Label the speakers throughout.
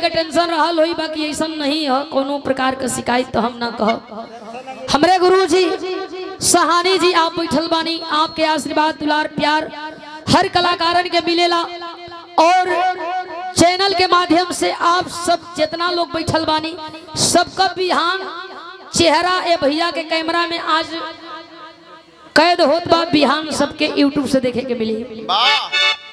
Speaker 1: के टेंशन रहल होई बाकी ऐसा नहीं हो कोनो प्रकार के शिकायत तो हम ना कहो हमरे गुरु जी सहानी जी आप बैठल बानी आपके आशीर्वाद दुलार प्यार हर कलाकारन के मिलेला और चैनल के माध्यम से आप सब जितना लोग बैठल बानी सबका बिहान चेहरा ए भैया के कैमरा में आज कैद होत बा बिहान सबके यूट्यूब से देखे के मिली
Speaker 2: वाह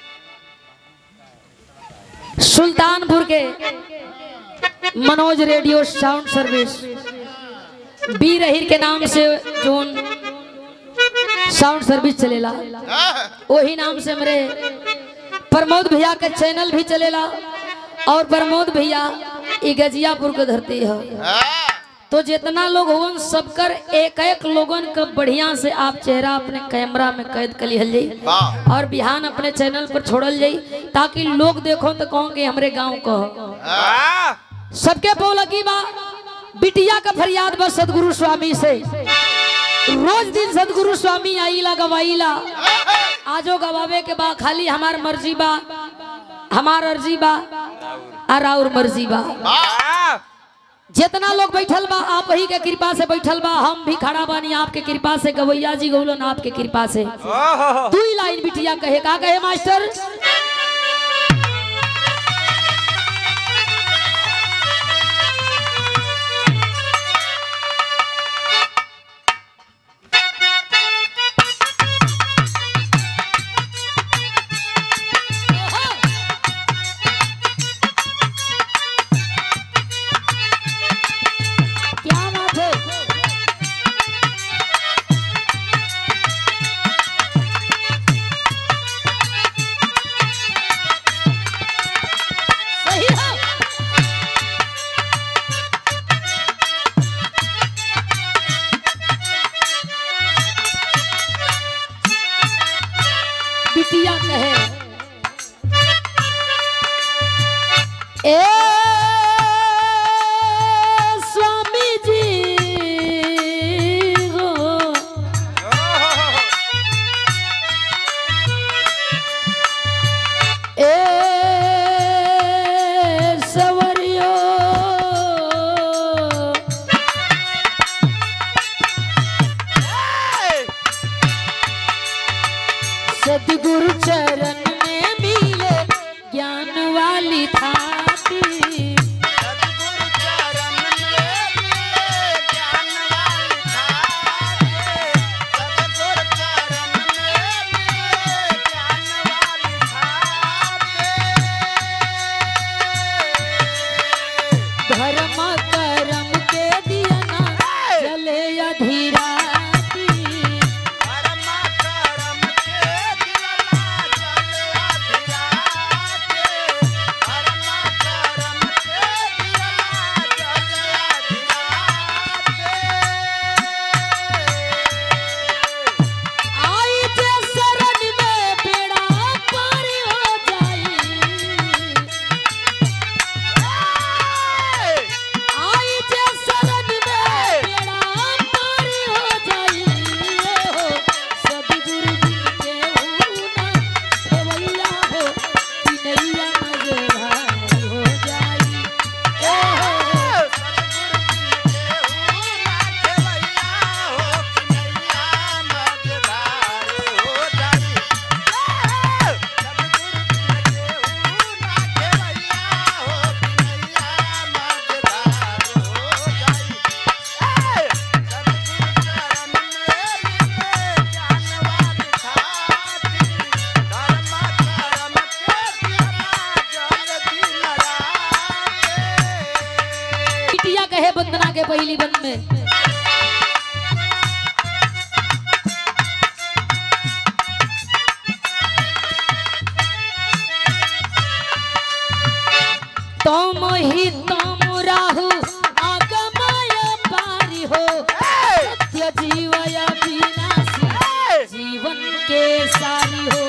Speaker 1: सुल्तानपुर के मनोज रेडियो साउंड सर्विस बी रहीर के नाम से जोन साउंड सर्विस चलेला
Speaker 2: हाँ,
Speaker 1: वही नाम से मेरे प्रमोद भैया के चैनल भी चलेला और प्रमोद भैया ई गजियापुर के धरती है
Speaker 2: हाँ,
Speaker 1: तो जितना लोग होवन सबकर एक एक लोगन का बढ़िया से आप चेहरा अपने कैमरा में कैद कर लिहल जाई
Speaker 2: वाह
Speaker 1: और बिहान अपने चैनल पर छोड़ल जाई ताकि लोग देखो तो कहो कि हमरे गांव का हो।
Speaker 2: हाँ,
Speaker 1: सबके पौलगी बा बिटिया का फरियाद बा सदगुरु स्वामी से रोज दिन सदगुरु स्वामी आईला गवाईला आजो गवावे के बा खाली हमार मर्जी बा हमार अर्जी बा और और मर्जी बा
Speaker 2: वाह
Speaker 1: जितना लोग बैठल बा आप ही के कृपा से बैठल बा हम भी खड़ा बानी आपके कृपा से गवैया जी गौलन आपके कृपा से तू ही लाइन बिटिया कहे का कहे मास्टर क्या बात है सही है बिटिया कहे ए स्वामी जी हो ए सवरियो सदगुरु चरण में मिले ज्ञान वाली थाती
Speaker 2: सद्गुरु चरण में मिले ज्ञान वाली थाते। सद्गुरु चरण में मिले ज्ञान वाली थाते।
Speaker 1: धर्म कर्म के दिया ना जले अधीराती
Speaker 2: परम करम के दिलना जले अधिराते। परम करम के दिलना जले अधिराते।
Speaker 1: आई जे शरण में बेड़ा पार हो जाई आई जे शरण में बेड़ा पार हो जाई हो सदगुरु जी के हुना खेवैया हो पिनैया मजरा हो जाई ओ हो बिटिया कहे वंदना के पहली बंद में तुम ही तुम राहु आगमय पारी हो सत्य जीवय विनाशी जीवन के सारी हो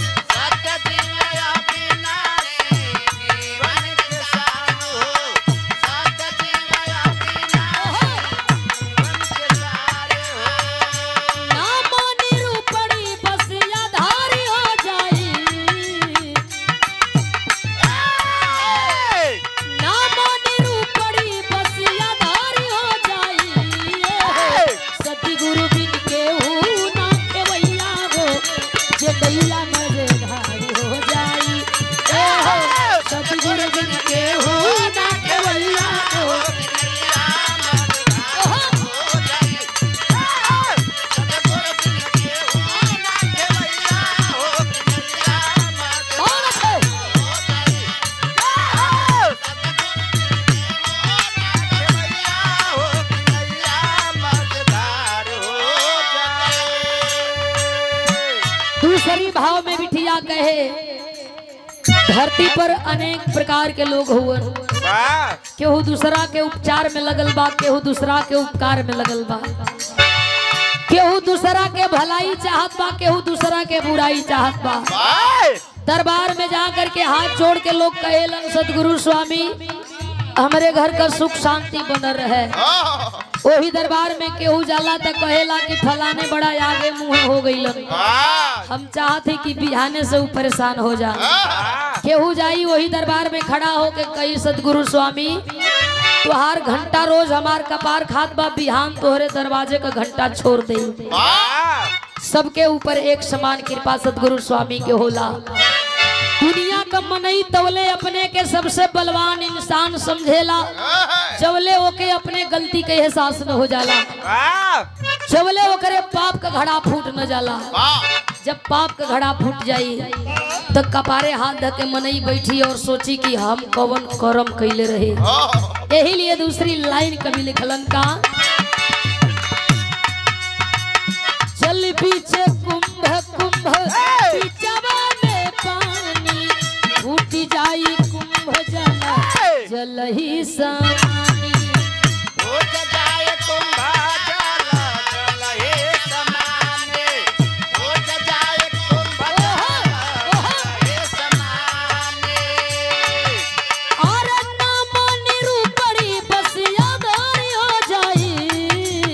Speaker 1: नाम निरूपणी बस आधारी हो जाई ना भैया कहे धरती पर अनेक प्रकार के लोग हुवन
Speaker 2: वाह
Speaker 1: केहू दूसरा के उपचार में लगल बा केहू दूसरा के उपकार में लगल बा केहू दूसरा के भलाई चाहत बा केहू दूसरा के बुराई चाहत बा
Speaker 2: वाह
Speaker 1: दरबार में जा करके हाथ जोड़ के लोग कहेलन सदगुरु स्वामी हमारे घर का सुख शांति बनल रहे वही दरबार में केहू जाला तो कहेला कि फलाने बड़ा आगे मुंह हो गईलन
Speaker 2: वाह
Speaker 1: हम चाहते कि बिहाने से ऊ परेशान हो जा केहू जाई वही दरबार में खड़ा हो के कही सदगुरु स्वामी तुहार घंटा रोज हमार कपार खात बा बिहान तोहरे दरवाजे का घंटा छोड़ दे
Speaker 2: वाह
Speaker 1: सबके ऊपर एक समान कृपा सदगुरु स्वामी के होला दुनिया का मनई तवले अपने के सबसे बलवान इंसान समझेला जवले ओके अपने गलती के एहसास न हो जाला
Speaker 2: वाह
Speaker 1: जवले ओकरे पाप का घड़ा फूट न जाला
Speaker 2: वाह
Speaker 1: जब पाप का घड़ा फूट जाई तो कपारे हाथ धके मनई बैठी और सोची कि हम कवन करम कैले रहे यही लिए दूसरी लाइन कभी लिखलन का चल पीछे कुंभ कुंभ बीचवा में पानी फूट जाई कुंभ जल जल ही समानी
Speaker 2: उठ जाए कुंभा जल जल हे समाने उठ जाए कुंभा जल हे समाने
Speaker 1: और नाम निरूपणी बस यादारी हो जाई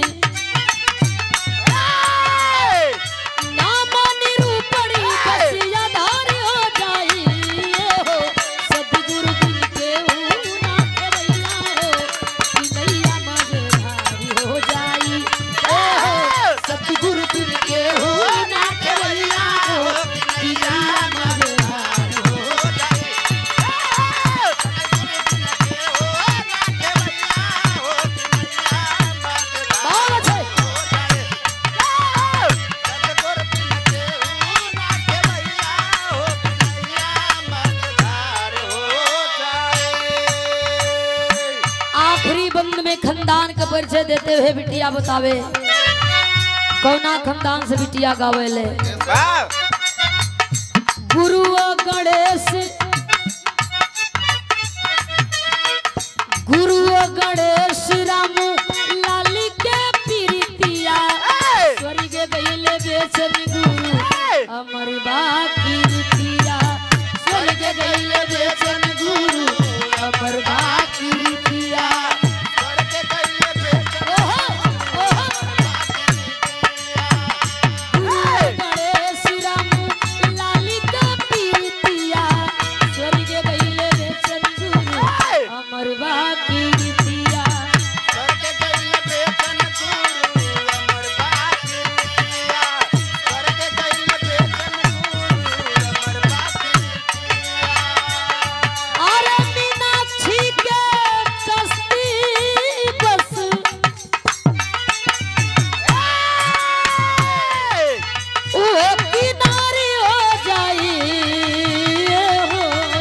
Speaker 1: नाम निरूपणी बस यादारी हो जाई हो सतगुरु दिन के ऊ ना खेवैया हो कि नैया मझधारी हो जाई ओ हो सतगुरु दिन के ऊ ना खेवैया हो कि नैया मझधारी हो बहुत है आखिरी बंद में खानदान का परिचय देते हुए बिटिया बतावे कौना खानदान से बिटिया गावेले गुरु गणेश गुरु गणेश राम लाली के पीरितिया स्वर्ग गईले बेचन गुरु अमर बाकी रितिया स्वर्ग गईले बेचन गुरु अमर बाकी रितिया ओहो ओहो गणेश राम लाली का पीतिया स्वर्ग गईले बेचन गुरु अमर बाकी रितिया अरे मीनाक्षी के कश्ती बस ओहे किनारे हो जाई हो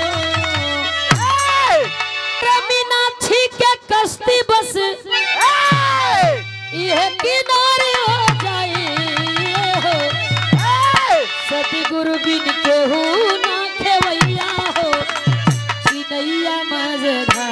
Speaker 1: रे मीनाक्षी के कश्ती बस ये किनारे हो जाई हो सतगुरु बिन केहू ना खेवैया हो कि नैया मझधार